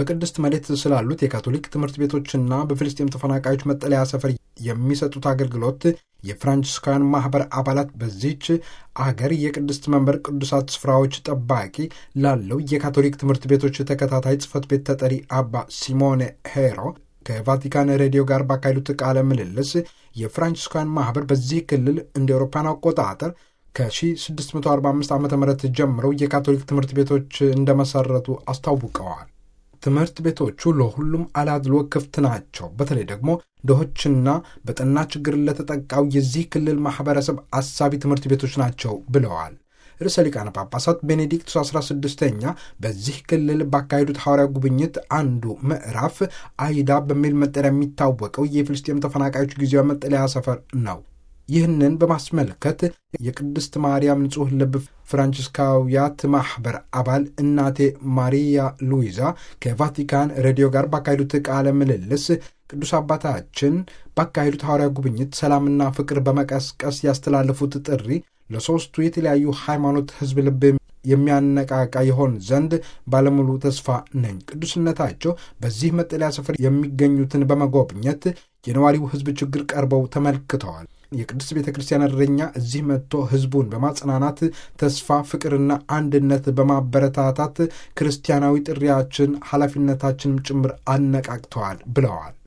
በቅድስት መሬት ስላሉት የካቶሊክ ትምህርት ቤቶችና በፍልስጤም ተፈናቃዮች መጠለያ ሰፈር የሚሰጡት አገልግሎት የፍራንቺስካውያን ማኅበር አባላት በዚች አገር የቅድስት መንበር ቅዱሳት ስፍራዎች ጠባቂ ላለው የካቶሊክ ትምህርት ቤቶች ተከታታይ ጽሕፈት ቤት ተጠሪ አባ ሲሞኔ ሄሮ ከቫቲካን ሬዲዮ ጋር ባካሄዱት ቃለ ምልልስ የፍራንቺስካውያን ማኅበር በዚህ ክልል እንደ አውሮፓውያን አቆጣጠር ከ1645 ዓ ም ጀምረው የካቶሊክ ትምህርት ቤቶች እንደመሰረቱ አስታውቀዋል። ትምህርት ቤቶቹ ለሁሉም አላድሎ ክፍት ናቸው። በተለይ ደግሞ ድሆችና በጠና ችግር ለተጠቃው የዚህ ክልል ማኅበረሰብ አሳቢ ትምህርት ቤቶች ናቸው ብለዋል። ርዕሰ ሊቃነ ጳጳሳት ቤኔዲክቱስ 16ኛ በዚህ ክልል ባካሄዱት ሐዋርያ ጉብኝት አንዱ ምዕራፍ አይዳ በሚል መጠሪያ የሚታወቀው የፍልስጤም ተፈናቃዮች ጊዜያዊ መጠለያ ሰፈር ነው። ይህንን በማስመልከት የቅድስት ማርያም ንጹሕ ልብ ፍራንቺስካውያት ማኅበር አባል እናቴ ማሪያ ሉዊዛ ከቫቲካን ሬዲዮ ጋር ባካሄዱት ቃለ ምልልስ ቅዱስ አባታችን ባካሄዱት ሐዋርያ ጉብኝት ሰላምና ፍቅር በመቀስቀስ ያስተላለፉት ጥሪ ለሦስቱ የተለያዩ ሃይማኖት ሕዝብ ልብ የሚያነቃቃ ይሆን ዘንድ ባለሙሉ ተስፋ ነኝ። ቅዱስነታቸው በዚህ መጠለያ ስፍራ የሚገኙትን በመጎብኘት የነዋሪው ሕዝብ ችግር ቀርበው ተመልክተዋል። የቅድስት ቤተ ክርስቲያን እረኛ እዚህ መጥቶ ሕዝቡን በማጽናናት ተስፋ፣ ፍቅርና አንድነት በማበረታታት ክርስቲያናዊ ጥሪያችን ኃላፊነታችንም ጭምር አነቃቅተዋል ብለዋል።